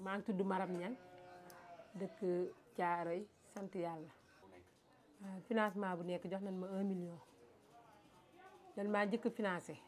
maa ngi tudd Maram Niang dëkk Caaroy sant yàlla waaw financement bu nekk jox nañ ma un million dan maa njëkk financé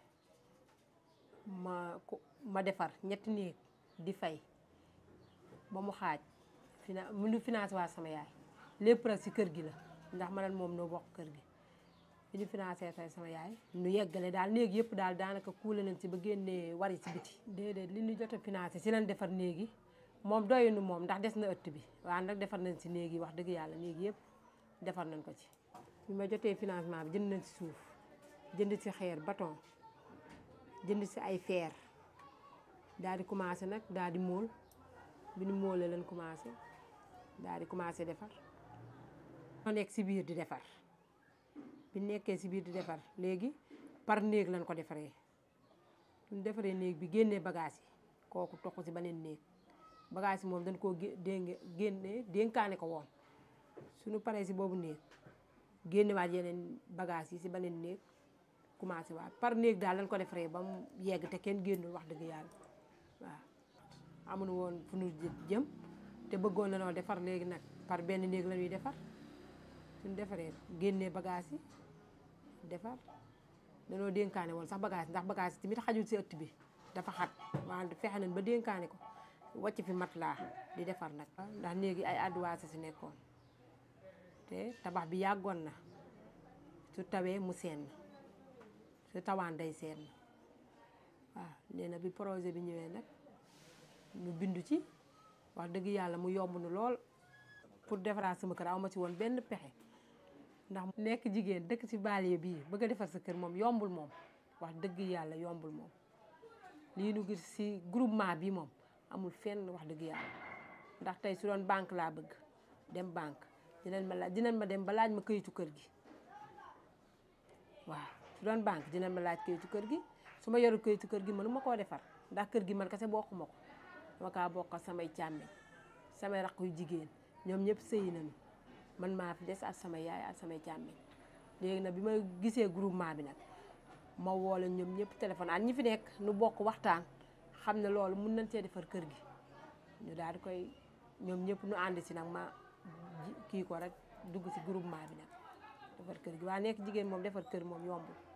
ma ko ma defar ñetti néeg di fay ba mu xaaj fina mu nu financé waa sama yaay lépp rek si kër gi la ndax ma moom noo bokk kër gi bi ñu financé fay sama yaay nu yeggale daal néeg yëpp daal daanaka kuule nañ si ba génnee wari si biti déedéet li ñu jot a financé si lañ defar néeg yi moom doyunu moom ndax des na ëtt bi waaw nag defar nañ si néeg yi wax dëgg yàlla néeg yëpp defar nañ ko ci bi ma jotee financement bi jënd nañ si suuf jënd si xeer bâton jënd si ay fer daal di commencé nag daal di móol bi ñu móolee lañ commencé daal di commencé defar ma nekk si biir di defar bi nekkee si biir di defar léegi par néeg lañ ko defaree suñ defaree néeg bi génnee bagage yi kooku toxu si beneen néeg bagage yi moom dañ koo génne génne dénkaane ko woon suñu paree si boobu néeg génnewaat yeneen bagage yi si beneen néeg commencé waat par néeg daal lañ ko defaree ba mu yegg te kenn génnul wax dëgg yàlla waaw amuñu woon fu ñu jëm te bëggoon na noo defar léegi nag par benn néeg la ñuy defar suñ defaree génnee bagage yi defar danoo dénkaane woon sax bagage ndax bagage yi tamit xajul si ëtt bi dafa xat wante fexe nañ ba dénkaane ko wàcc fi mat laa di defar nag ndax néegi ay adduwaase si nekkoon te tabax bi yàggoon na su tawee mu seen su tawaan day seen waaw nee na bi projet bi ñëwee nag ñu bindu ci wax dëgg yàlla mu yomb nu lool pour defaraat sama kër aw ma ci woon benn pexe ndax nekk jigéen dëkk ci banlieue bii bëgg a defar sa kër moom yombul moom wax dëgg yàlla yombul moom lii nu gis ci groupement bi moom amul fenn wax dëgg yàlla ndax tey su doon banque laa bëgg dem banque dinañ ma laaj dinañ ma dem ba laaj ma këyitu kër gi waaw su doon banque dinañ ma laaj këyitu kër gi su ma yorul këyitu kër gi mënu ma koo defar ndax kër gi man kese bokkuma ko dama kaa bokk samay càmmeñ samay raq yu jigéen ñoom ñëpp sëyi nañu man maa fi des ak sama yaay ak samay càmmeñ léegi nag bi ma gisee groupement bi nag ma woo leen ñoom ñëpp téléphone ak ñi fi nekk nu bokk waxtaan xam ne loolu mun nañ cee defar kër gi ñu daal di koy ñoom ñëpp nu ànd si nag ma kii ko rek dugg si groupement bi nag defar kër gi waaye nekk jigéen moom defar kër moom yombul